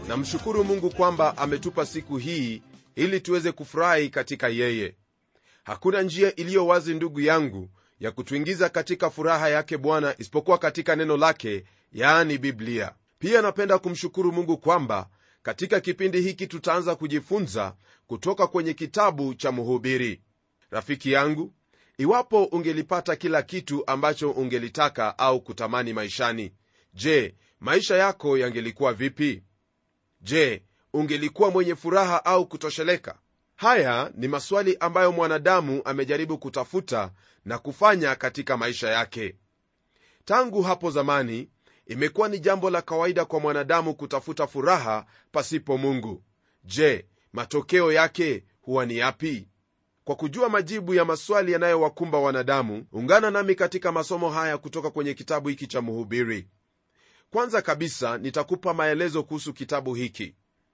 namshukuru mungu kwamba ametupa siku hii ili tuweze kufurahi katika yeye hakuna njia iliyo wazi ndugu yangu ya kutuingiza katika furaha yake bwana isipokuwa katika neno lake yaani biblia pia napenda kumshukuru mungu kwamba katika kipindi hiki tutaanza kujifunza kutoka kwenye kitabu cha mhubiri rafiki yangu iwapo ungelipata kila kitu ambacho ungelitaka au kutamani maishani je maisha yako yangelikuwa vipi je ungelikuwa mwenye furaha au kutosheleka haya ni maswali ambayo mwanadamu amejaribu kutafuta na kufanya katika maisha yake tangu hapo zamani imekuwa ni jambo la kawaida kwa mwanadamu kutafuta furaha pasipo mungu je matokeo yake huwa ni yapi kwa kujua majibu ya maswali yanayowakumba wanadamu ungana nami katika masomo haya kutoka kwenye kitabu hiki cha mhubiri kwanza kabisa nitakupa maelezo kuhusu kitabu hiki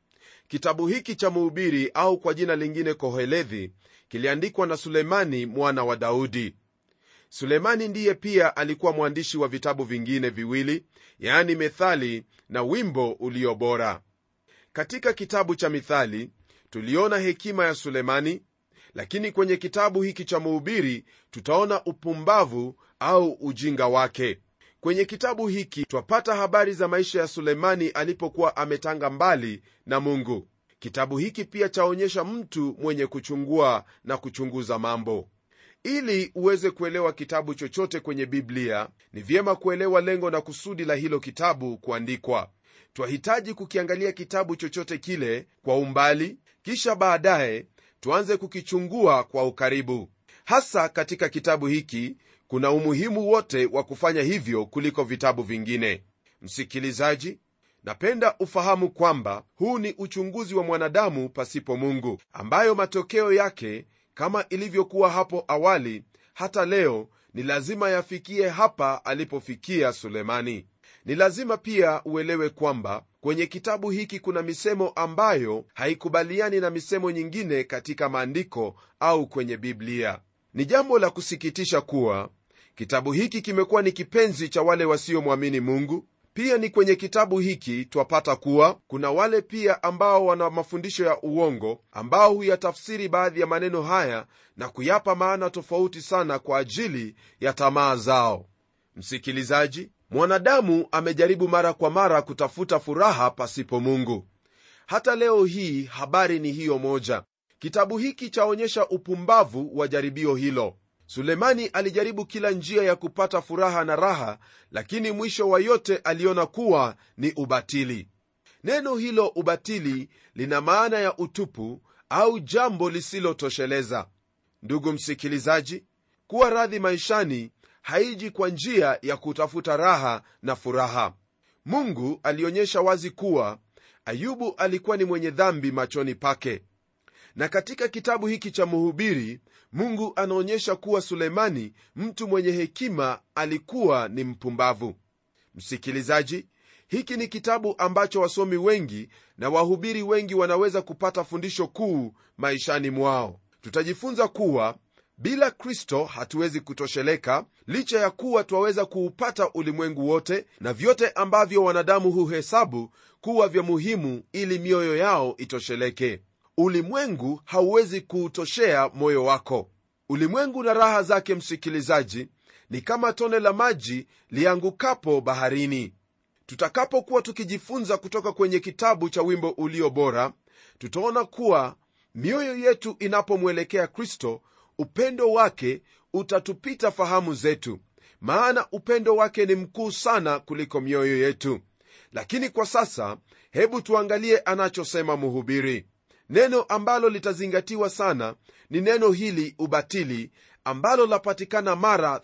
kitabu hiki cha mhubiri au kwa jina lingine kohelethi kiliandikwa na sulemani mwana wa daudi sulemani ndiye pia alikuwa mwandishi wa vitabu vingine viwili yaani methali na wimbo ulio bora katika kitabu cha mithali tuliona hekima ya sulemani lakini kwenye kitabu hiki cha mhubiri tutaona upumbavu au ujinga wake kwenye kitabu hiki twapata habari za maisha ya sulemani alipokuwa ametanga mbali na mungu kitabu hiki pia chaonyesha mtu mwenye kuchungua na kuchunguza mambo ili uweze kuelewa kitabu chochote kwenye biblia ni vyema kuelewa lengo na kusudi la hilo kitabu kuandikwa twahitaji kukiangalia kitabu chochote kile kwa umbali kisha baadaye tuanze kukichungua kwa ukaribu hasa katika kitabu hiki kuna umuhimu wote wa kufanya hivyo kuliko vitabu vingine msikilizaji napenda ufahamu kwamba huu ni uchunguzi wa mwanadamu pasipo mungu ambayo matokeo yake kama ilivyokuwa hapo awali hata leo ni lazima yafikie hapa alipofikia sulemani ni lazima pia uelewe kwamba kwenye kitabu hiki kuna misemo ambayo haikubaliani na misemo nyingine katika maandiko au kwenye biblia ni jambo la kusikitisha kuwa kitabu hiki kimekuwa ni kipenzi cha wale wasiomwamini mungu pia ni kwenye kitabu hiki twapata kuwa kuna wale pia ambao wana mafundisho ya uongo ambao huyatafsiri baadhi ya maneno haya na kuyapa maana tofauti sana kwa ajili ya tamaa zao msikilizaji mwanadamu amejaribu mara kwa mara kutafuta furaha pasipo mungu hata leo hii habari ni hiyo moja kitabu hiki chaonyesha upumbavu wa jaribio hilo sulemani alijaribu kila njia ya kupata furaha na raha lakini mwisho wa yote aliona kuwa ni ubatili neno hilo ubatili lina maana ya utupu au jambo lisilotosheleza ndugu msikilizaji kuwa radhi maishani haiji kwa njia ya kutafuta raha na furaha mungu alionyesha wazi kuwa ayubu alikuwa ni mwenye dhambi machoni pake na katika kitabu hiki cha mhubiri mungu anaonyesha kuwa sulemani mtu mwenye hekima alikuwa ni mpumbavu msikilizaji hiki ni kitabu ambacho wasomi wengi na wahubiri wengi wanaweza kupata fundisho kuu maishani mwao tutajifunza kuwa bila kristo hatuwezi kutosheleka licha ya kuwa twaweza kuupata ulimwengu wote na vyote ambavyo wanadamu huhesabu kuwa vya muhimu ili mioyo yao itosheleke ulimwengu hauwezi kuutoshea moyo wako ulimwengu na raha zake msikilizaji ni kama tone la maji liangukapo baharini tutakapokuwa tukijifunza kutoka kwenye kitabu cha wimbo ulio bora tutaona kuwa mioyo yetu inapomwelekea kristo upendo wake utatupita fahamu zetu maana upendo wake ni mkuu sana kuliko mioyo yetu lakini kwa sasa hebu tuangalie anachosema mhubiri neno ambalo litazingatiwa sana ni neno hili ubatili ambalo lapatikana mara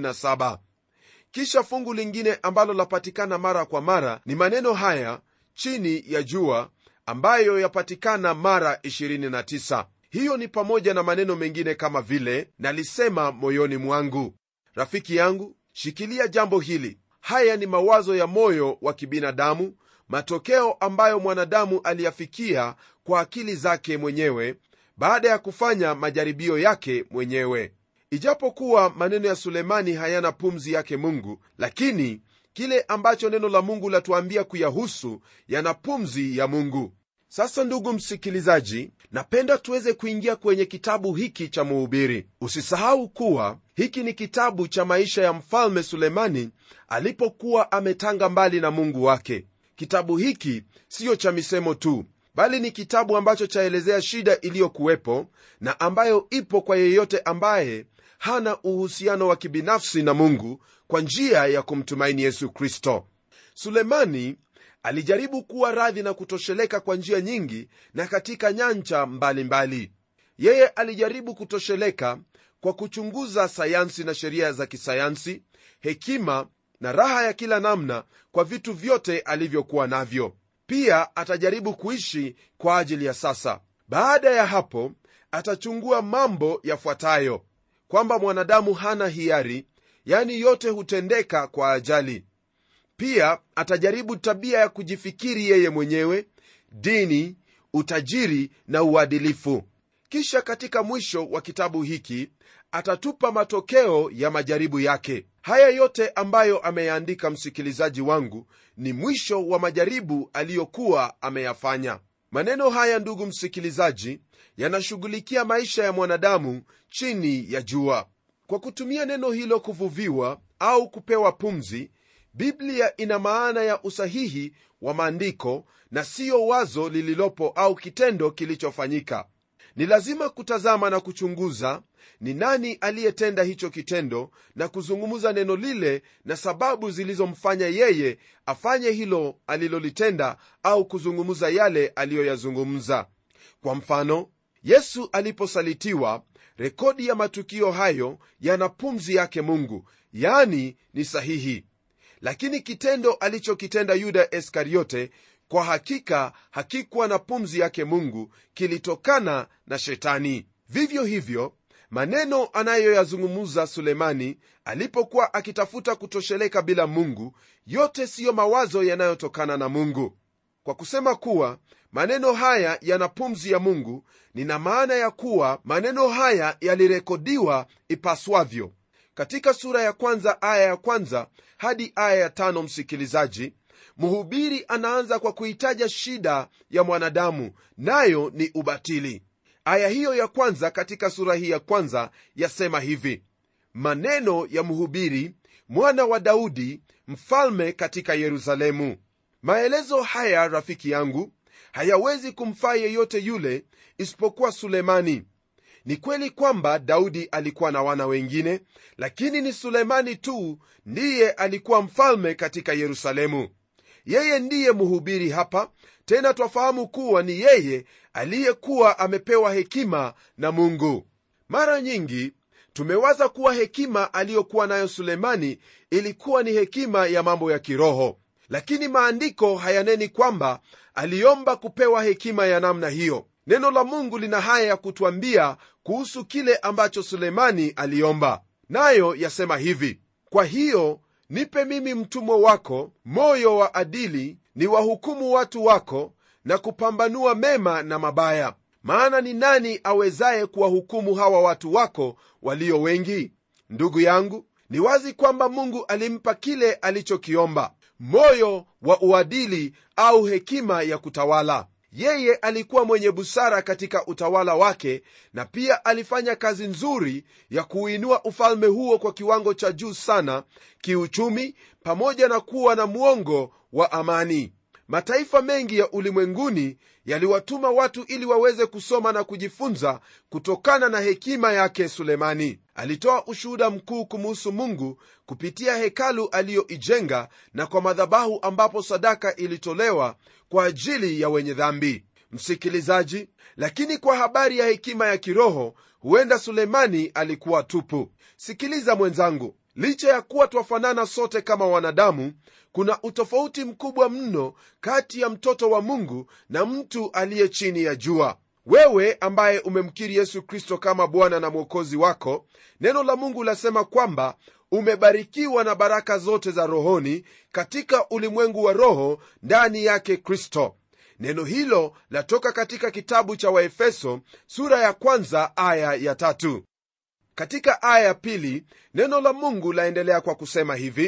37 kisha fungu lingine ambalo lapatikana mara kwa mara ni maneno haya chini ya jua ambayo yapatikana mara 29 hiyo ni pamoja na maneno mengine kama vile nalisema moyoni mwangu rafiki yangu shikilia jambo hili haya ni mawazo ya moyo wa kibinadamu matokeo ambayo mwanadamu aliyafikia kwa akili zake mwenyewe baada ya kufanya majaribio yake mwenyewe ijapokuwa maneno ya sulemani hayana pumzi yake mungu lakini kile ambacho neno la mungu latuambia kuyahusu yana pumzi ya mungu sasa ndugu msikilizaji napenda tuweze kuingia kwenye kitabu hiki cha muhubiri usisahau kuwa hiki ni kitabu cha maisha ya mfalme sulemani alipokuwa ametanga mbali na mungu wake kitabu hiki siyo cha misemo tu bali ni kitabu ambacho chaelezea shida iliyokuwepo na ambayo ipo kwa yeyote ambaye hana uhusiano wa kibinafsi na mungu kwa njia ya kumtumaini yesu kristo sulemani alijaribu kuwa radhi na kutosheleka kwa njia nyingi na katika nyanja mbalimbali mbali. yeye alijaribu kutosheleka kwa kuchunguza sayansi na sheria za kisayansi hekima na raha ya kila namna kwa vitu vyote alivyokuwa navyo pia atajaribu kuishi kwa ajili ya sasa baada ya hapo atachungua mambo yafuatayo kwamba mwanadamu hana hiari yani yote hutendeka kwa ajali pia atajaribu tabia ya kujifikiri yeye mwenyewe dini utajiri na uadilifu kisha katika mwisho wa kitabu hiki atatupa matokeo ya majaribu yake haya yote ambayo ameyaandika msikilizaji wangu ni mwisho wa majaribu aliyokuwa ameyafanya maneno haya ndugu msikilizaji yanashughulikia maisha ya mwanadamu chini ya jua kwa kutumia neno hilo kuvuviwa au kupewa pumzi biblia ina maana ya usahihi wa maandiko na siyo wazo lililopo au kitendo kilichofanyika ni lazima kutazama na kuchunguza ni nani aliyetenda hicho kitendo na kuzungumza neno lile na sababu zilizomfanya yeye afanye hilo alilolitenda au kuzungumza yale aliyoyazungumza kwa mfano yesu aliposalitiwa rekodi ya matukio hayo yana pumzi yake mungu yani ni sahihi lakini kitendo alichokitenda yuda iskariote kwa hakika hakikuwa na pumzi yake mungu kilitokana na shetani vivyo hivyo maneno anayoyazungumuza sulemani alipokuwa akitafuta kutosheleka bila mungu yote siyo mawazo yanayotokana na mungu kwa kusema kuwa maneno haya yana pumzi ya mungu nina maana ya kuwa maneno haya yalirekodiwa ipaswavyo katika sura ya kwanza aya ya kwanza hadi aya ya tano msikilizaji mhubiri anaanza kwa kuitaja shida ya mwanadamu nayo ni ubatili aya hiyo ya kwanza katika sura hii ya kwanza yasema hivi maneno ya mhubiri mwana wa daudi mfalme katika yerusalemu maelezo haya rafiki yangu hayawezi kumfaa yeyote yule isipokuwa sulemani ni kweli kwamba daudi alikuwa na wana wengine lakini ni sulemani tu ndiye alikuwa mfalme katika yerusalemu yeye ndiye mhubiri hapa tena twafahamu kuwa ni yeye aliyekuwa amepewa hekima na mungu mara nyingi tumewaza kuwa hekima aliyokuwa nayo sulemani ilikuwa ni hekima ya mambo ya kiroho lakini maandiko hayaneni kwamba aliomba kupewa hekima ya namna hiyo neno la mungu lina haya ya kutwambia kuhusu kile ambacho sulemani aliomba nayo yasema hivi kwa hiyo nipe mimi mtumwa wako moyo wa adili ni wahukumu watu wako na kupambanua mema na mabaya maana ni nani awezaye kuwahukumu hawa watu wako walio wengi ndugu yangu ni wazi kwamba mungu alimpa kile alichokiomba moyo wa uadili au hekima ya kutawala yeye alikuwa mwenye busara katika utawala wake na pia alifanya kazi nzuri ya kuuinua ufalme huo kwa kiwango cha juu sana kiuchumi pamoja na kuwa na mwongo wa amani mataifa mengi ya ulimwenguni yaliwatuma watu ili waweze kusoma na kujifunza kutokana na hekima yake sulemani alitoa ushuhuda mkuu kumuhusu mungu kupitia hekalu aliyoijenga na kwa madhabahu ambapo sadaka ilitolewa kwa ajili ya wenye dhambi msikilizaji lakini kwa habari ya hekima ya kiroho huenda sulemani alikuwa tupu sikiliza mwenzangu licha ya kuwa twafanana sote kama wanadamu kuna utofauti mkubwa mno kati ya mtoto wa mungu na mtu aliye chini ya jua wewe ambaye umemkiri yesu kristo kama bwana na mwokozi wako neno la mungu lasema kwamba umebarikiwa na baraka zote za rohoni katika ulimwengu wa roho ndani yake kristo neno hilo latoka katika kitabu cha waefeso sura ya kwanza aya ya tatu katika aya ya pili neno la mungu laendelea kwa kusema hivi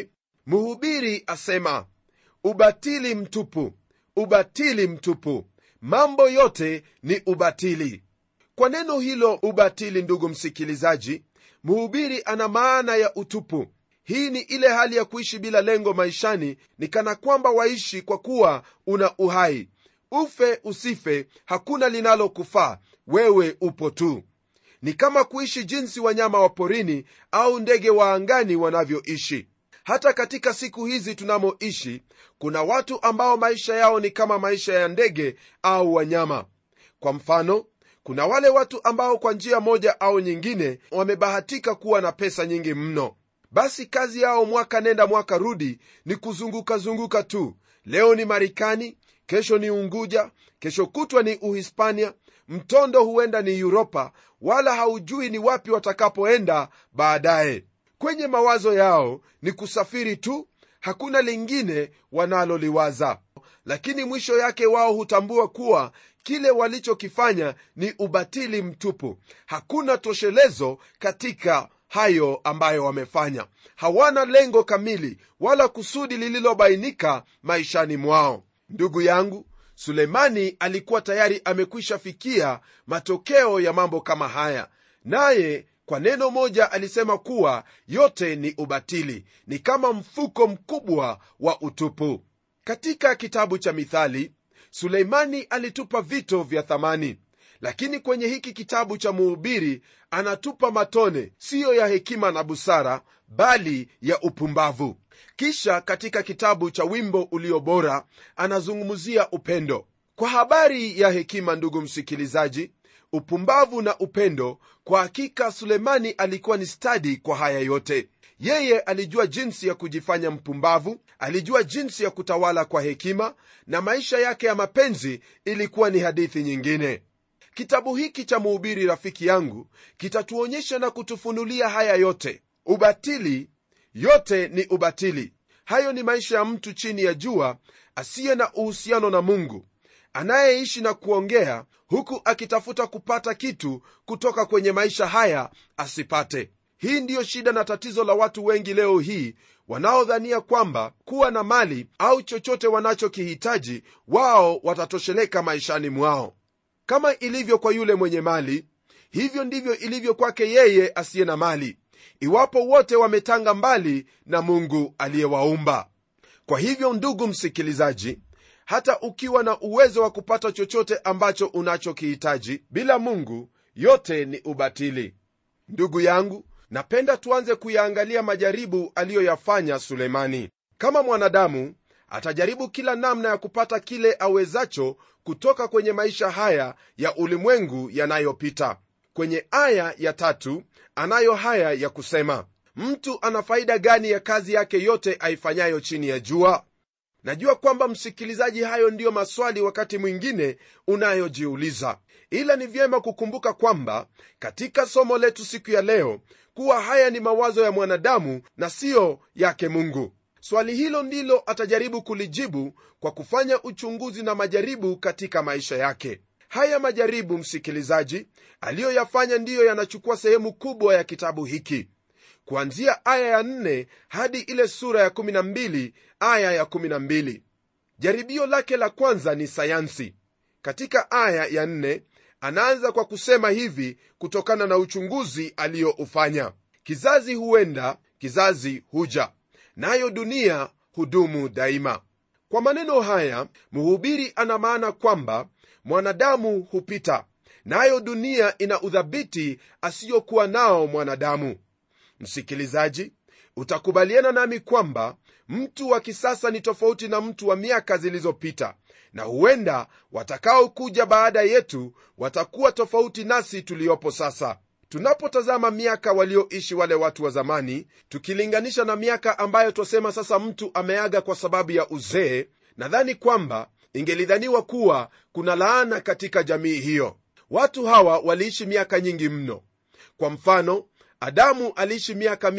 mhubiri asema ubatili mtupu ubatili mtupu mambo yote ni ubatili kwa neno hilo ubatili ndugu msikilizaji mhubiri ana maana ya utupu hii ni ile hali ya kuishi bila lengo maishani ni kana kwamba waishi kwa kuwa una uhai ufe usife hakuna linalokufaa wewe upo tu ni kama kuishi jinsi wanyama wa porini au ndege wa angani wanavyoishi hata katika siku hizi tunamoishi kuna watu ambao maisha yao ni kama maisha ya ndege au wanyama kwa mfano kuna wale watu ambao kwa njia moja au nyingine wamebahatika kuwa na pesa nyingi mno basi kazi yao mwaka nenda mwaka rudi ni kuzungukazunguka tu leo ni marekani kesho ni unguja kesho kutwa ni uhispania mtondo huenda ni uropa wala haujui ni wapi watakapoenda baadaye kwenye mawazo yao ni kusafiri tu hakuna lingine wanaloliwaza lakini mwisho yake wao hutambua kuwa kile walichokifanya ni ubatili mtupu hakuna toshelezo katika hayo ambayo wamefanya hawana lengo kamili wala kusudi lililobainika maishani mwao ndugu yangu sulemani alikuwa tayari amekwisha fikia matokeo ya mambo kama haya naye kwa neno moja alisema kuwa yote ni ubatili ni kama mfuko mkubwa wa utupu katika kitabu cha mithali suleimani alitupa vito vya thamani lakini kwenye hiki kitabu cha muhubiri anatupa matone siyo ya hekima na busara bali ya upumbavu kisha katika kitabu cha wimbo ulio bora anazungumzia upendo kwa habari ya hekima ndugu msikilizaji upumbavu na upendo kwa hakika sulemani alikuwa ni stadi kwa haya yote yeye alijua jinsi ya kujifanya mpumbavu alijua jinsi ya kutawala kwa hekima na maisha yake ya mapenzi ilikuwa ni hadithi nyingine kitabu hiki cha muhubiri rafiki yangu kitatuonyesha na kutufunulia haya yote ubatili yote ni ubatili hayo ni maisha ya mtu chini ya jua asiye na uhusiano na mungu anayeishi na kuongea huku akitafuta kupata kitu kutoka kwenye maisha haya asipate hii ndiyo shida na tatizo la watu wengi leo hii wanaodhania kwamba kuwa na mali au chochote wanachokihitaji wao watatosheleka maishani mwao kama ilivyo kwa yule mwenye mali hivyo ndivyo ilivyo kwake yeye asiye na mali iwapo wote wametanga mbali na mungu aliyewaumba kwa hivyo ndugu msikilizaji hata ukiwa na uwezo wa kupata chochote ambacho unachokihitaji bila mungu yote ni ubatili ndugu yangu napenda tuanze kuyaangalia majaribu aliyoyafanya sulemani kama mwanadamu atajaribu kila namna ya kupata kile awezacho kutoka kwenye maisha haya ya ulimwengu yanayopita kwenye aya ya tatu anayo haya ya kusema mtu ana faida gani ya kazi yake yote aifanyayo chini ya jua najua kwamba msikilizaji hayo ndiyo maswali wakati mwingine unayojiuliza ila ni vyema kukumbuka kwamba katika somo letu siku ya leo kuwa haya ni mawazo ya mwanadamu na siyo yake mungu swali hilo ndilo atajaribu kulijibu kwa kufanya uchunguzi na majaribu katika maisha yake haya majaribu msikilizaji aliyoyafanya ndiyo yanachukua sehemu kubwa ya kitabu hiki kuanzia aya ya 4 hadi ile sura ya 12 aya ya 12 jaribio lake la kwanza ni sayansi katika aya ya 4 anaanza kwa kusema hivi kutokana na uchunguzi aliyoufanya kizazi huenda kizazi huja nayo dunia hudumu daima kwa maneno haya mhubiri ana maana kwamba mwanadamu hupita nayo dunia ina udhabiti asiyokuwa nao mwanadamu msikilizaji utakubaliana nami kwamba mtu wa kisasa ni tofauti na mtu wa miaka zilizopita na huenda watakaokuja baada yetu watakuwa tofauti nasi tuliopo sasa tunapotazama miaka walioishi wale watu wa zamani tukilinganisha na miaka ambayo twasema sasa mtu ameaga kwa sababu ya uzee nadhani kwamba ingelidhaniwa kuwa kuna laana katika jamii hiyo watu hawa waliishi miaka nyingi mno kwa mfano adamu aliishi miaka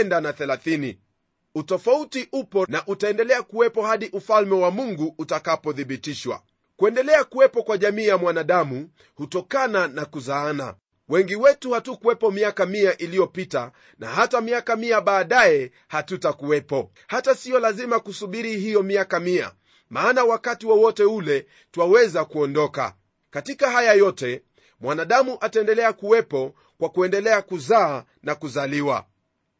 930 utofauti upo na utaendelea kuwepo hadi ufalme wa mungu utakapothibitishwa kuendelea kuwepo kwa jamii ya mwanadamu hutokana na kuzaana wengi wetu hatukuwepo miaka mia iliyopita na hata miaka mia baadaye hatutakuwepo hata siyo lazima kusubiri hiyo miaka mia maana wakati wowote wa ule twaweza kuondoka katika haya yote mwanadamu ataendelea kuwepo kwa kuendelea kuzaa na kuzaliwa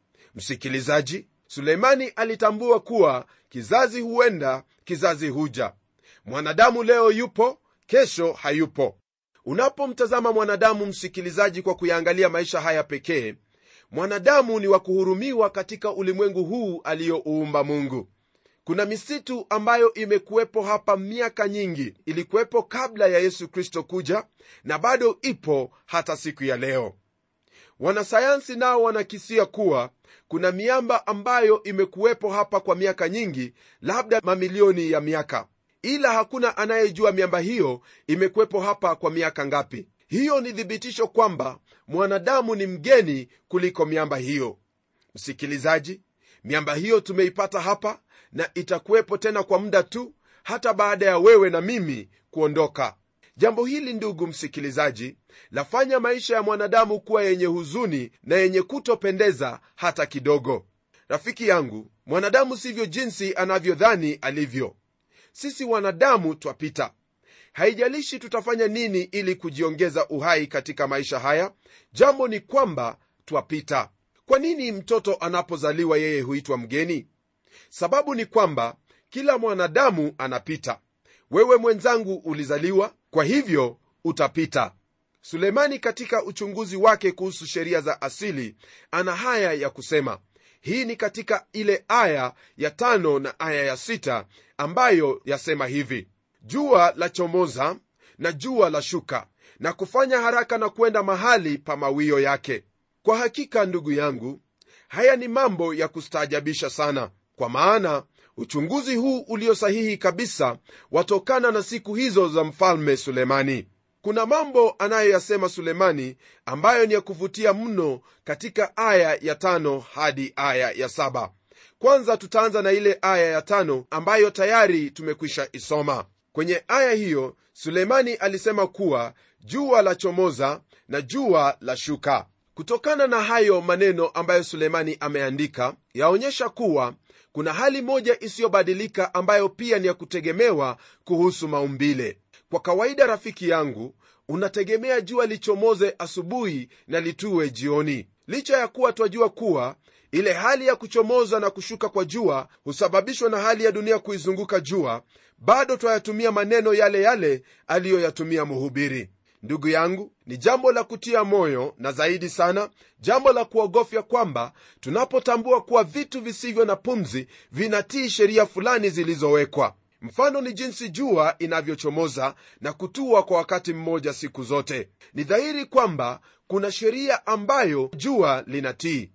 msikilizaji suleimani alitambua kuwa kizazi huenda kizazi huja mwanadamu leo yupo kesho hayupo unapomtazama mwanadamu msikilizaji kwa kuyaangalia maisha haya pekee mwanadamu ni wa kuhurumiwa katika ulimwengu huu aliyouumba mungu kuna misitu ambayo imekuwepo hapa miaka nyingi ilikuwepo kabla ya yesu kristo kuja na bado ipo hata siku ya leo wanasayansi nao wanakisia kuwa kuna miamba ambayo imekuwepo hapa kwa miaka nyingi labda mamilioni ya miaka ila hakuna anayejua miamba hiyo imekuwepo hapa kwa miaka ngapi hiyo ni thibitisho kwamba mwanadamu ni mgeni kuliko miamba hiyo msikilizaji miamba hiyo tumeipata hapa na itakuwepo tena kwa muda tu hata baada ya wewe na mimi kuondoka jambo hili ndugu msikilizaji lafanya maisha ya mwanadamu kuwa yenye huzuni na yenye kutopendeza hata kidogo rafiki yangu mwanadamu sivyo jinsi anavyodhani alivyo sisi wanadamu twapita haijalishi tutafanya nini ili kujiongeza uhai katika maisha haya jambo ni kwamba twapita kwa nini mtoto anapozaliwa yeye huitwa mgeni sababu ni kwamba kila mwanadamu anapita wewe mwenzangu ulizaliwa kwa hivyo utapita sulemani katika uchunguzi wake kuhusu sheria za asili ana haya ya kusema hii ni katika ile aya ya tano na aya ya sita ambayo yasema hivi jua la chomoza na jua la shuka na kufanya haraka na kwenda mahali pa mawio yake kwa hakika ndugu yangu haya ni mambo ya kustaajabisha sana kwa maana uchunguzi huu ulio sahihi kabisa watokana na siku hizo za mfalme sulemani kuna mambo anayoyasema sulemani ambayo ni ya kuvutia mno katika aya ya tano hadi aya ya saba kwanza tutaanza na ile aya ya tano ambayo tayari tumekwisha isoma kwenye aya hiyo sulemani alisema kuwa jua la chomoza na jua la shuka kutokana na hayo maneno ambayo sulemani ameandika yaonyesha kuwa kuna hali moja isiyobadilika ambayo pia ni ya kutegemewa kuhusu maumbile kwa kawaida rafiki yangu unategemea jua lichomoze asubuhi na litue jioni licha ya kuwa twajua kuwa ile hali ya kuchomoza na kushuka kwa jua husababishwa na hali ya dunia kuizunguka jua bado twayatumia maneno yale yale aliyoyatumia mhubiri ndugu yangu ni jambo la kutia moyo na zaidi sana jambo la kuogofya kwamba tunapotambua kuwa vitu visivyo na pumzi vinatii sheria fulani zilizowekwa mfano ni jinsi jua inavyochomoza na kutua kwa wakati mmoja siku zote ni dhahiri kwamba kuna sheria ambayo jua linatii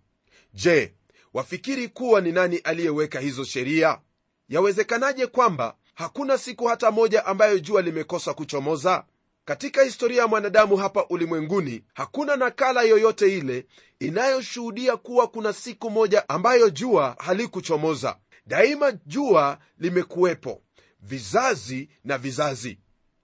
je wafikiri kuwa ni nani aliyeweka hizo sheria yawezekanaje kwamba hakuna siku hata moja ambayo jua limekosa kuchomoza katika historia ya mwanadamu hapa ulimwenguni hakuna nakala yoyote ile inayoshuhudia kuwa kuna siku moja ambayo jua halikuchomoza daima jua limekuwepo vizazi na vizazi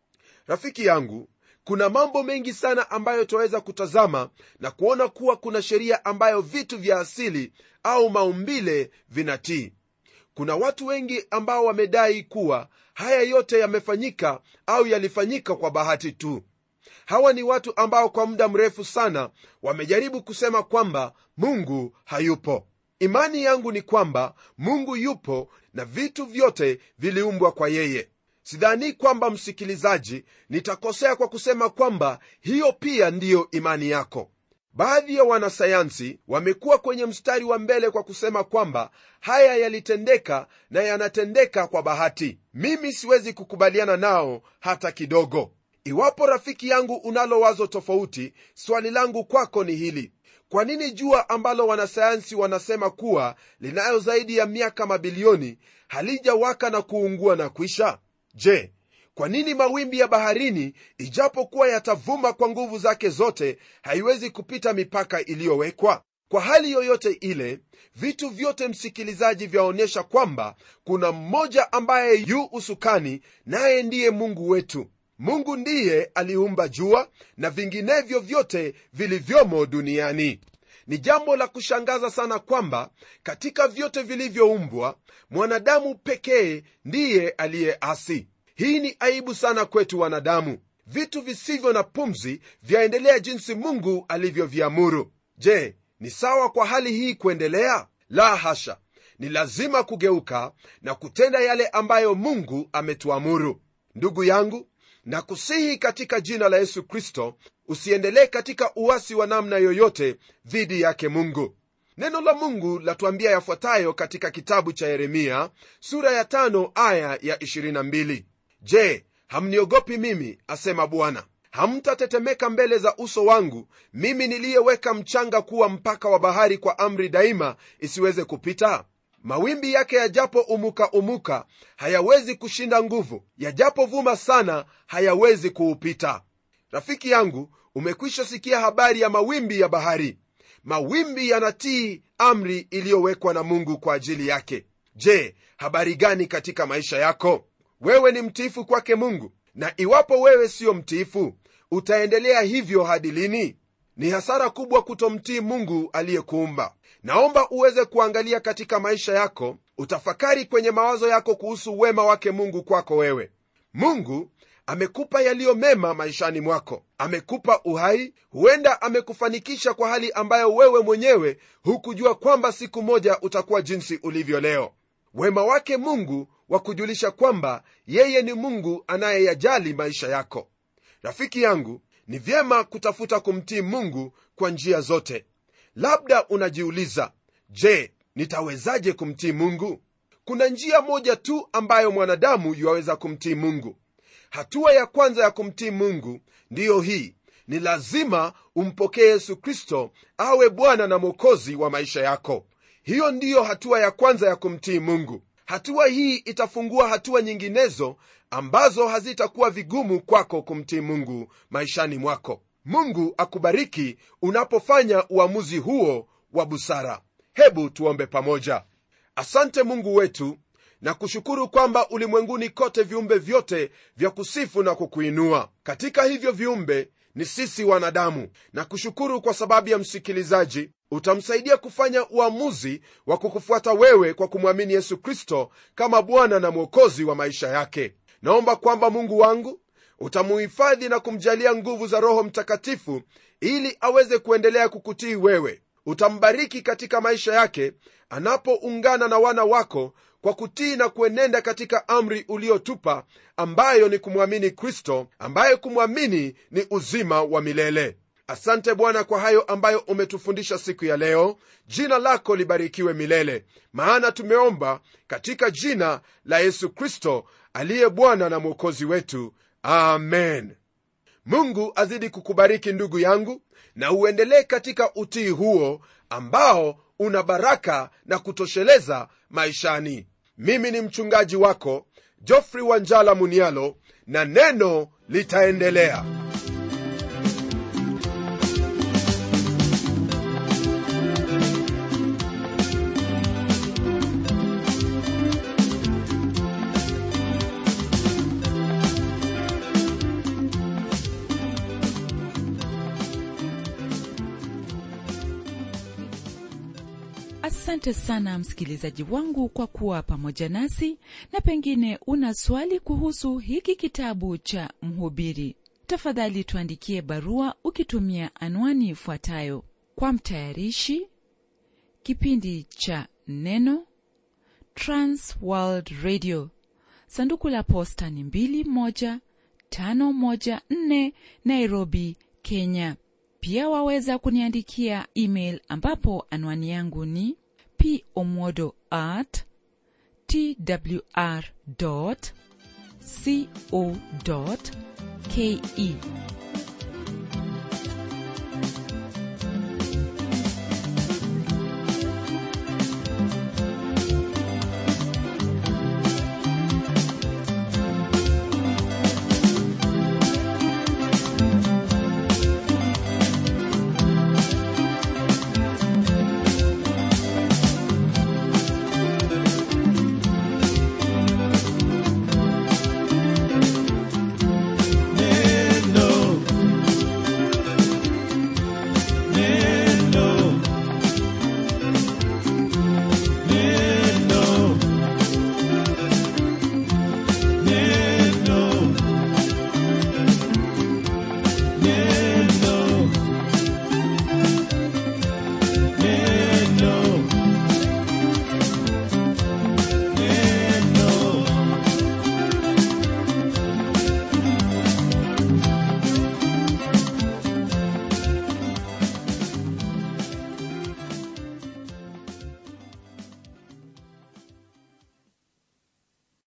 rafiki yangu kuna mambo mengi sana ambayo twaweza kutazama na kuona kuwa kuna sheria ambayo vitu vya asili au maumbile vinatii kuna watu wengi ambao wamedai kuwa haya yote yamefanyika au yalifanyika kwa bahati tu hawa ni watu ambao kwa muda mrefu sana wamejaribu kusema kwamba mungu hayupo imani yangu ni kwamba mungu yupo na vitu vyote viliumbwa kwa yeye sidhani kwamba msikilizaji nitakosea kwa kusema kwamba hiyo pia ndiyo imani yako baadhi ya wanasayansi wamekuwa kwenye mstari wa mbele kwa kusema kwamba haya yalitendeka na yanatendeka kwa bahati mimi siwezi kukubaliana nao hata kidogo iwapo rafiki yangu unalo wazo tofauti swali langu kwako ni hili kwa nini jua ambalo wanasayansi wanasema kuwa linayo zaidi ya miaka mabilioni halijawaka na kuungua na kwisha je kwa nini mawimbi ya baharini ijapokuwa yatavuma kwa nguvu zake zote haiwezi kupita mipaka iliyowekwa kwa hali yoyote ile vitu vyote msikilizaji vyaonyesha kwamba kuna mmoja ambaye yu usukani naye ndiye mungu wetu mungu ndiye aliumba jua na vinginevyo vyote vilivyomo duniani ni jambo la kushangaza sana kwamba katika vyote vilivyoumbwa mwanadamu pekee ndiye aliyeasi hii ni aibu sana kwetu wanadamu vitu visivyo na pumzi vyaendelea jinsi mungu alivyoviamuru je ni sawa kwa hali hii kuendelea la hasha ni lazima kugeuka na kutenda yale ambayo mungu ametuamuru ndugu yangu na kusihi katika jina la yesu kristo usiendelee katika uasi wa namna yoyote dhidi yake mungu neno la mungu latuambia yafuatayo katika kitabu cha yeremia sura ya tano aya ya 22 je hamniogopi mimi asema bwana hamtatetemeka mbele za uso wangu mimi niliyeweka mchanga kuwa mpaka wa bahari kwa amri daima isiweze kupita mawimbi yake yajapo umuka umuka hayawezi kushinda nguvu yajapovuma sana hayawezi kuupita rafiki yangu umekwisha sikia habari ya mawimbi ya bahari mawimbi yanatii amri iliyowekwa na mungu kwa ajili yake je habari gani katika maisha yako wewe ni mtiifu kwake mungu na iwapo wewe siyo mtiifu utaendelea hivyo hadi lini ni hasara kubwa kutomtii mungu aliyekuumba naomba uweze kuangalia katika maisha yako utafakari kwenye mawazo yako kuhusu wema wake mungu kwako wewe mungu amekupa yaliyo mema maishani mwako amekupa uhai huenda amekufanikisha kwa hali ambayo wewe mwenyewe hukujua kwamba siku moja utakuwa jinsi ulivyo leo wema wake mungu wa kujulisha kwamba yeye ni mungu anayeyajali maisha yako rafiki yangu ni vyema kutafuta kumtii mungu kwa njia zote labda unajiuliza je nitawezaje kumtii mungu kuna njia moja tu ambayo mwanadamu yuwaweza kumtii mungu hatua ya kwanza ya kumtii mungu ndiyo hii ni lazima umpokee yesu kristo awe bwana na mwokozi wa maisha yako hiyo ndiyo hatua ya kwanza ya kumtii mungu hatua hii itafungua hatua nyinginezo ambazo hazitakuwa vigumu kwako kumtii mungu maishani mwako mungu akubariki unapofanya uamuzi huo wa busara hebu tuombe pamoja asante mungu wetu na kushukuru kwamba ulimwenguni kote viumbe vyote vya kusifu na kukuinua katika hivyo viumbe ni sisi wanadamu na kushukuru kwa sababu ya msikilizaji utamsaidia kufanya uamuzi wa kukufuata wewe kwa kumwamini yesu kristo kama bwana na mwokozi wa maisha yake naomba kwamba mungu wangu utamuhifadhi na kumjalia nguvu za roho mtakatifu ili aweze kuendelea kukutii wewe utambariki katika maisha yake anapoungana na wana wako kwa kutii na kuenenda katika amri uliotupa ambayo ni kumwamini kristo ambaye kumwamini ni uzima wa milele asante bwana kwa hayo ambayo umetufundisha siku ya leo jina lako libarikiwe milele maana tumeomba katika jina la yesu kristo aliye bwana na mwokozi wetu amen mungu azidi kukubariki ndugu yangu na uendelee katika utii huo ambao una baraka na kutosheleza maishani mimi ni mchungaji wako jofrey wanjala munialo na neno litaendelea asante sana msikilizaji wangu kwa kuwa pamoja nasi na pengine una swali kuhusu hiki kitabu cha mhubiri tafadhali tuandikie barua ukitumia anwani ifuatayo kwa mtayarishi kipindi cha neno transworld radio sanduku la posta ni 21514 nairobi kenya pia waweza kuniandikia email ambapo anwani yangu ni pomodo at twr co ke